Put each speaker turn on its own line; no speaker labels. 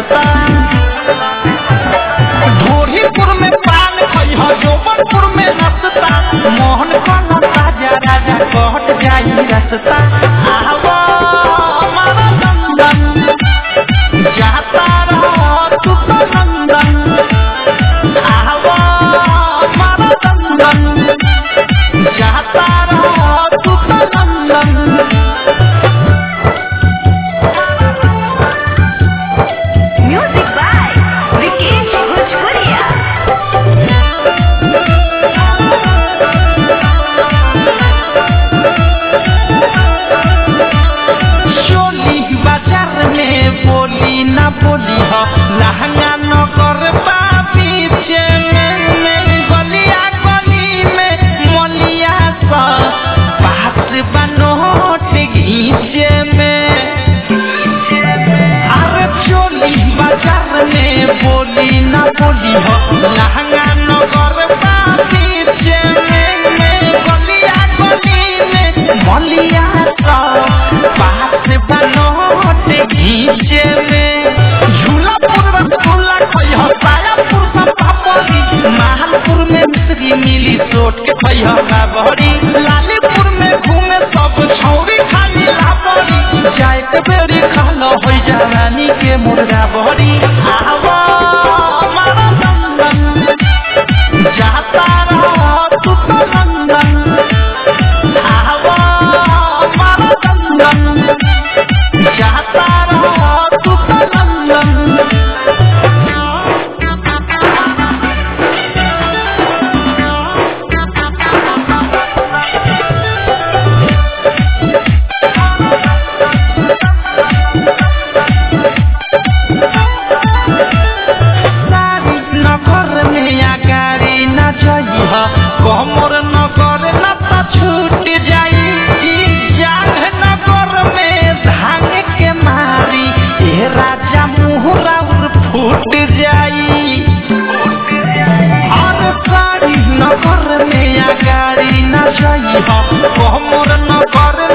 रसता ढोरीपुर में पान खइह जोबनपुर में नसता मोहन कला ताजा राजा कहट जाई रसता आवा हमारा नंदन जाता रहो तू तो नंदन आवा हमारा नंदन जाता रहो तू तो नंदन
Music by Vikesh Bhojpuria.
चोली बाजार में बोली ना बोली हो लहंगा नगर पीछे में में गलिया गली में मलिया सा पास बनोट घीचे में अरे चोली बाजार में बोली ना बोली हो लहंगा नगर पीछे में में गलिया गली में मलिया सा पास बनोट घीचे में झूलापुर रसगुल्ला खइह सायापुर सब पापड़ी महालपुर में मिश्री मिली सोट के खइह काबड़ी लालीपुर में घूमे सब छौरी खाली लाबड़ी जाए के बेरी खालो होई जवानी के मुर्गा बड़ी आवा हमारा नंदन जाता रहो तू तो नंदन आवा हमारा नंदन जाता रहो तू तो नंदन सारी नगर में या गाड़ी न जइह कमर नगर न त छूट जाई ई जांग नगर में धान के मारी ए राजा मुहरा फूट जाई और सारी नगर में या गाड़ी न जइह कमर नगर